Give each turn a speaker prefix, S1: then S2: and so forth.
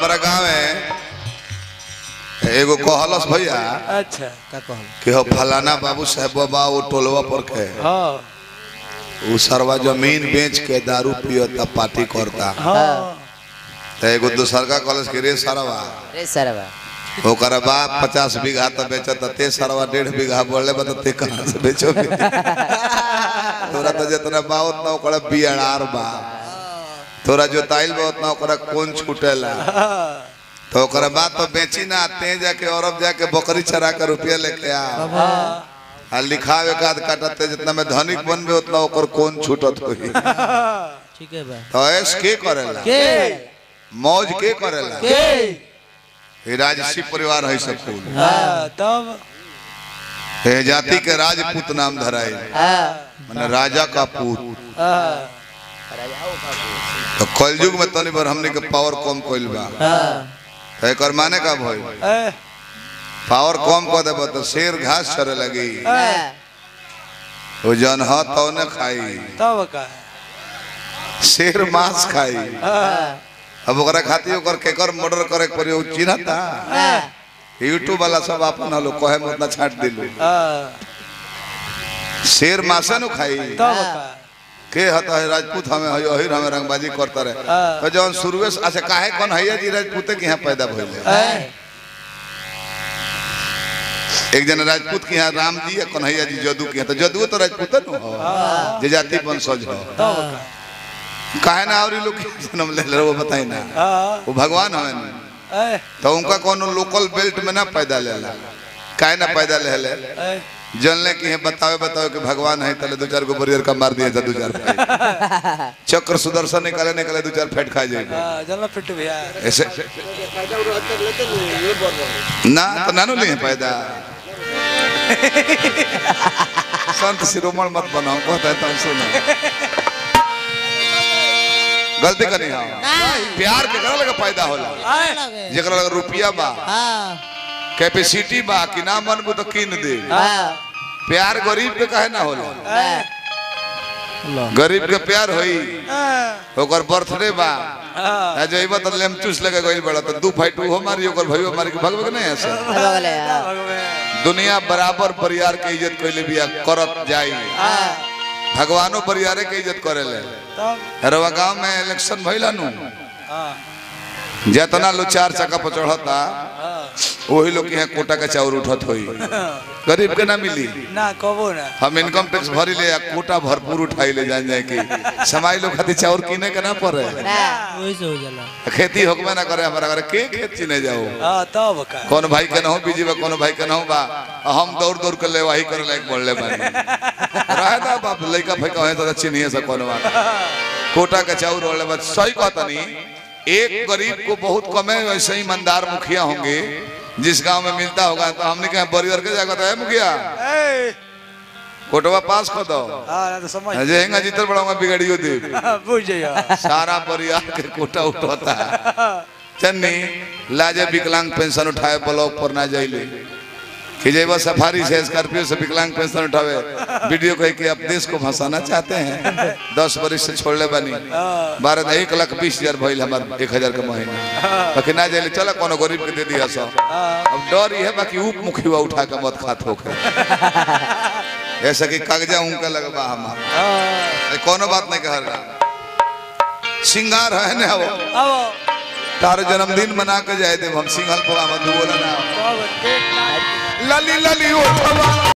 S1: हमारा गाँव है एगो कहलस भैया
S2: अच्छा
S3: का कहल
S1: कि हो फलाना बाबू साहब बाबा वो टोलवा पर के
S2: हाँ
S1: उ सरवा जमीन बेच के दारू पियता पार्टी करता
S2: हाँ
S1: तो एगो दूसर का कॉलेज के रे सरवा
S3: रे सरवा
S1: ओकरा बाप पचास बीघा तो बेचत ते सरवा डेढ़ बीघा बोले बता ते कहाँ से बेचो तोरा तो जितना बा उतना ओकरा बियार बा तोरा जोताइल बा उतना ओकरा कौन छूटेला तो ओकरा बाद तो बेची ना ते जाके औरब जाके बकरी चरा के रुपया लेके आ आ लिखाव एक आध काटते जितना में धनिक बनबे उतना ओकर कौन छूटत होई
S3: ठीक है बा
S1: तो ऐस के करेला
S3: के
S1: मौज के करेला
S3: के
S1: ये राजसी परिवार है सब कुल
S2: हाँ तब
S1: हे जाति के राजपूत नाम धराई
S3: हां
S1: माने राजा का पूत
S2: हाँ
S1: तो कलयुग में तनी बार हमने के पावर कम कइल बा
S3: हां
S1: तो एकर माने का भइल
S2: ए,
S1: पावर कम कर देबो तो शेर घास चरे लगी वो जन ह तौने खाई
S2: तब का
S1: शेर मांस खाई
S2: हाँ
S1: अब ओकरा खातिर ओकर केकर मर्डर करे के पड़ी उ चिन्हता यूट्यूब वाला सब अपन हलो कहे में उतना छाट दिलू
S2: हाँ
S1: शेर मांसा नु खाई
S2: तब का
S1: के हता है राजपूत हमें है अहिर हमें रंगबाजी करता रहे
S2: हाँ।
S1: तो जौन शुरुए से अच्छा काहे कौन है जी राजपूत के यहाँ पैदा भइले
S2: ए,
S1: एक जन राजपूत के यहाँ राम जी या कन्हैया जी जदू के यहाँ तो जदू तो राजपूत नु हो जे जाति वंशज हो
S2: तब का
S1: काहे ना और लोग के जन्म ले ले वो बताई ना
S2: हाँ
S1: वो भगवान हमें नु।
S2: ए,
S1: तो उनका कोनो लोकल बेल्ट में ना पैदा लेला काहे ना पैदा ले ले
S2: ए,
S1: जनले कि है बतावे बतावे कि भगवान है तले दो चार गो बरियर का मार दिए था दो चार फाइट। चक्र सुदर्शन निकाले निकाले दो चार फेट खा जाएगा
S2: हाँ जल्ला पिट भैया
S1: ऐसे ना तो नानो लिए पैदा संत शिरोमण मत बनाओ कहता है तुम सुनो गलती करनी हाँ प्यार केकरा लगा पैदा होला
S2: ए,
S1: जेकरा लगा रुपया बा
S3: हां
S1: कैपेसिटी बा कि ना मनबू तो कीन दे
S3: हां
S1: प्यार गरीब के काहे ना होला
S2: ए,
S1: गरीब के प्यार होई
S2: ए,
S1: ओकर बर्थडे बा
S2: हाँ
S1: आ जइबा त लेम चूस लगे गइल बड़ा त दू फाइट उहो मारी ओकर भइयो मारी के भगवे के नहीं ऐसे
S3: बगले हां
S2: भगवान
S1: दुनिया बराबर परिवार के इज्जत कइले बिया करत जाई
S2: हाँ
S1: भगवानो परिवारे के इज्जत करेले
S2: तब
S1: हरवा गांव में इलेक्शन भइला नु
S2: हाँ
S1: जेतना लो चार चक्का पर चढ़ता
S2: हाँ
S1: वही लोग के यहाँ कोटा का चाउर उठत होई गरीब के ना मिली
S2: ना कबो ना
S1: हम इनकम टैक्स भरी ले आ कोटा भरपूर उठाई ले जान जाए की समाज लोग खातिर चाउर किने के ना पड़े
S3: वही से हो जाला
S1: खेती होकबे ना करे हमारा घरे के खेत चिने जाओ
S2: हाँ तब का
S1: कौन भाई के नहो बीजी बा कौन भाई के नहो बा आ हम दौड़ दौड़ के ले वही करे लायक बोलले बानी रहे दा बाप लइका फइका है तो चिन्हिए से कौन बात कोटा का चाउर वाले बात सही कहता नहीं एक गरीब को बहुत कम है वैसे ही ईमानदार मुखिया होंगे जिस गांव में मिलता होगा तो हमने कहा बरियर के जाकर तो है मुखिया
S2: ए,
S1: कोटवा पास कर दो
S2: हाँ ना तो समझ
S1: जे हेंगा जीतल बड़ा बिगड़ियो दे
S2: हाँ, बुझ जाइए
S1: सारा परिवार के कोटा उठोता है चन्नी लाजे विकलांग पेंशन उठाए ब्लॉक पर ना जाइले कि जेबा सफारी से स्कॉर्पियो से विकलांग पेंशन उठावे वीडियो कहे कि आप देश को फंसाना चाहते हैं दस बरिस से छोड़ले बनी बारह एक लाख बीस हजार भइल हमार एक हजार के महीना बाकी ना जाइले चला कोनो गरीब के दे दिया सब अब डर ये है बाकी उप मुखिया उठा के मत खात होके ऐसा कि कागजा उनका लगवा हमार
S2: हाँ
S1: ए, कोनो बात नहीं कह रहा सिंगार है ना वो
S2: अब
S1: तार जन्मदिन मना के जाए दे हम सिंगल पवा मधु बोला ना
S2: तब देख
S1: लली लली उठवा